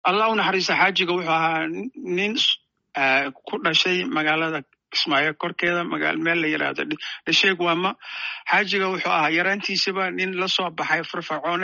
allah u naxariista xaajiga wuxuu ahaa nin ku dhashay magaalada kismaayo korkeeda meel la yidhaahdo dhasheeg waama xaajiga wuxuu ahaa yaraantiisiba nin la soo baxay firfircoone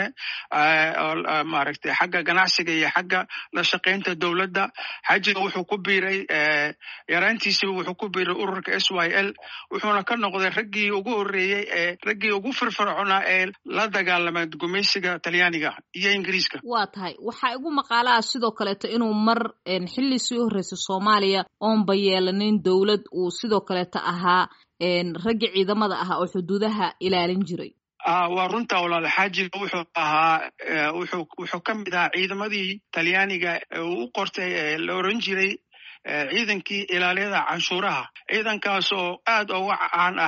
oo maaragtay xagga ganacsiga iyo xagga la shaqaynta dowladda xaajiga wuxuu ku biiray yaraantiisiba wuxuu ku biiray ururka s y l wuxuuna ka noqday raggii ugu horreeyey ee raggii ugu firfircoonaa ee la dagaalamay gumaysiga talyaaniga iyo ingiriiska waa tahay waxaa igu maqaalaha sidoo kaleeto inuu mar xilli sii horreysay soomaaliya oonba yeelanin dowlad uu sidoo kaleeto ahaa raggii ciidamada ahaa oo xuduudaha ilaalin jiray waa runta walaal xaajiga wuxuu ahaa wuxuu wuxuu ka mid ahaa ciidamadii talyaaniga uu u qortay ee la oran jiray ciidankii ilaaliyada canshuuraha ciidankaas oo aad uga caan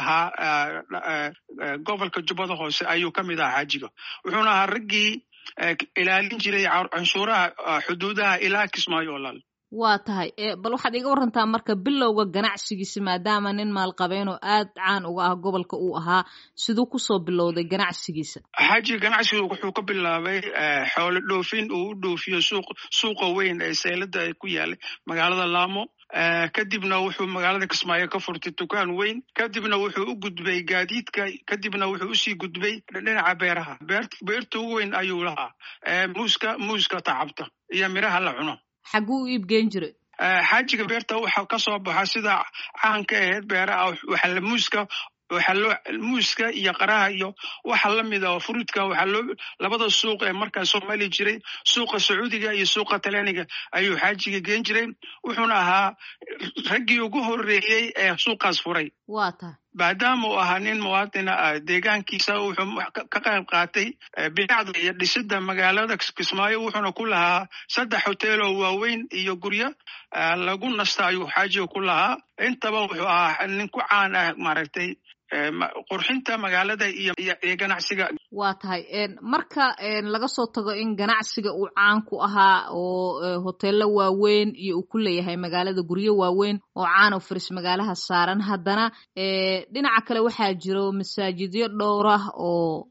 ahaa gobolka jubbada hoose ayuu ka mid ahaa xaajiga wuxuuna ahaa raggii ilaalin jiray canshuuraha xuduudaha ilaa kismaayo walaal waa tahay bal waxaad iga warantaa marka bilowga ganacsigiisa maadaama nin maalqabeen oo aad caan uga ah gobolka uu ahaa siduu kusoo bilowday ganacsigiisa xaajiga ganacsigu wuxuu ka bilaabay xoolo dhoofin uu u dhoofiyo suuq suuqa weyn ee seylada ku yaalay magaalada laamo kadibna wuxuu magaalada kismaayo ka furtay dukaan weyn kadibna wuxuu u gudbay gaadiidka kadibna wuxuu usii gudbay dhinaca beeraha beerta ugu weyn ayuu lahaa muuska muuska tacabta iyo miraha la cuno xagguu u iibgeen jiray xaajiga beerta waxa ka soo baxa sida caanka ahayd beeraha waxaa muuska waxaa loo muuska iyo qaraha iyo waxa lamid ah oo fruudka waxaa loo labada suuq ee markaa soomaali jiray suuqa sacuudiga iyo suuqa talyaaniga ayuu xaajiga geen jiray wuxuuna ahaa raggii ugu horreeyey ee suuqaas furay waa tahay maadaama uu ahaa nin muwaadina ah deegaankiisa wuxuu ka qayb qaatay binacda iyo dhisida magaalada kismaayo wuxuuna ku lahaa saddex hotel oo waaweyn iyo guryo lagu nasta ayuu xaajiga ku lahaa intaba wuxuu ahaa nin ku caan ah maaragtay qurxinta magaalada iyo iyo ganacsiga waa tahay marka laga soo tago in ganacsiga uu caan ku ahaa oo hoteello waaweyn iyo uu ku leeyahay magaalada guryo waaweyn oo caan oo faris magaalaha saaran haddana dhinaca kale waxaa jiro masaajidyo dhowr ah oo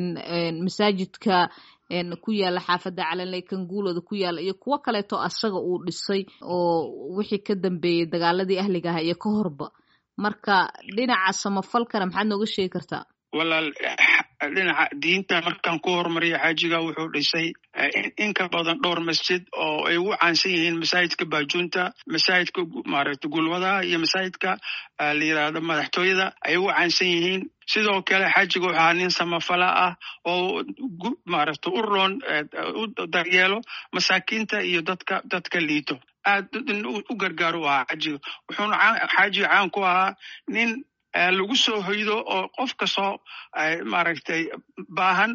masaajidka ku yaala xaafadda calanley kanguulooda ku yaala iyo kuwo kaleeto asaga uu dhisay oo wixii ka dambeeyey dagaaladii ahliga aha iyo ka horba marka dhinaca samafalkana maxaad nooga sheegi kartaa walaal dhinaca diinta markaan ku horumariya xaajiga wuxuu dhisay in ka badan dhowr masjid oo ay ugu caansan yihiin masaajidka baajuunta masaajidka maaragta gulwadaha iyo masaajidka la yidhaahdo madaxtooyada ay ugu caansan yihiin sidoo kale xaajiga wuxuu ahaa nin samafala ah oo maaragta u roon u daryeelo masaakiinta iyo dadka dadka liito aad u gargaar u ahaa xaajiga wuxuuna xaajiga caan ku ahaa nin lagu soo hoydo oo qof kastoo maaragtay baahan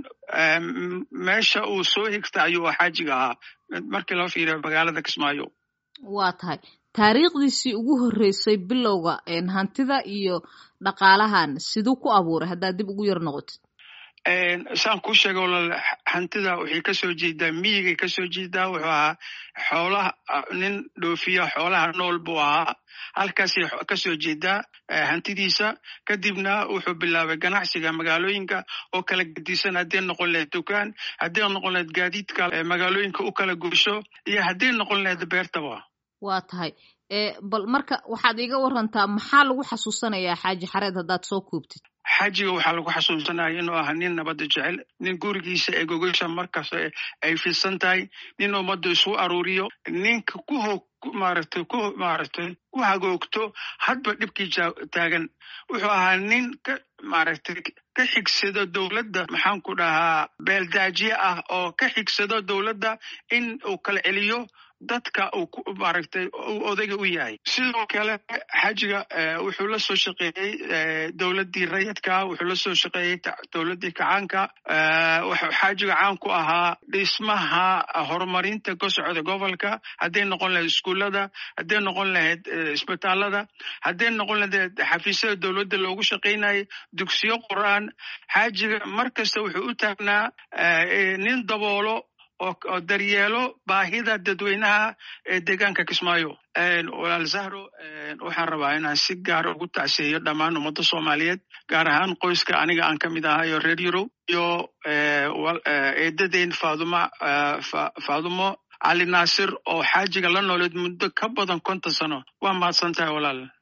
meesha uu soo higta ayuu xaajiga ahaa markii loo fiiriyo magaalada kismaayo waa tahay taariikhdiisii ugu horreysay bilowga hantida iyo dhaqaalahan siduu ku abuuray haddaad dib ugu yar noqotid saan kuu sheega walaal hantida waxay kasoo jeedaa miyigay kasoo jeedaa wuxuu ahaa xoolaha nin dhoofiya xoolaha nool buu ahaa halkaasay kasoo jeedaa hantidiisa kadibna wuxuu bilaabay ganacsiga magaalooyinka oo kala gedisan hadday noqon lahayd dukaan hadday noqon lahayd gaadiidka magaalooyinka u kala goysho iyo hadday noqon lahayd beertaba waa tahay bal marka waxaad iga warantaa maxaa lagu xasuusanayaa xaaji xareed haddaad soo koobtid xaajiga waxaa lagu xasuusanaya inuu ahaa nin nabadda jecel nin gurigiisa ee gogasha markasta ay fidsan tahay nin ummadda isu aruuriyo ninka ku ho maaragtay ku maaragtay ku hagoogto hadba dhibkii taagan wuxuu ahaa nin ka maaragtay ka xigsado dowladda maxaan ku dhahaa beeldaajiye ah oo ka xigsado dowladda in uu kala celiyo dadka uu maaragtay uu odayga u yahay sidoo kale xaajiga wuxuu la soo shaqeeyey dowladdii rayidka wuxuu la soo shaqeeyey dowladdii kacaanka wuxuu xaajiga caan ku ahaa dhismaha horumarinta ka socda gobolka hadday noqon lahayd iskuullada hadday noqon lahayd isbitaalada hadday noqon lahayd xafiisyada dowladda loogu shaqaynayay dugsiyo qur'aan xaajiga mar kasta wuxuu u taagnaa nin daboolo oo daryeelo baahida dadweynaha ee deegaanka kismaayo walaal zahro waxaan rabaa inaan si gaara ugu tacseeyo dhammaan ummadda soomaaliyeed gaar ahaan qoyska aniga aan ka mid ahayo reer yurob iyo eedadeyn faaduma faadumo cali naasir oo xaajiga la nooleed muddo ka badan konton sano waa mahadsan tahay walaal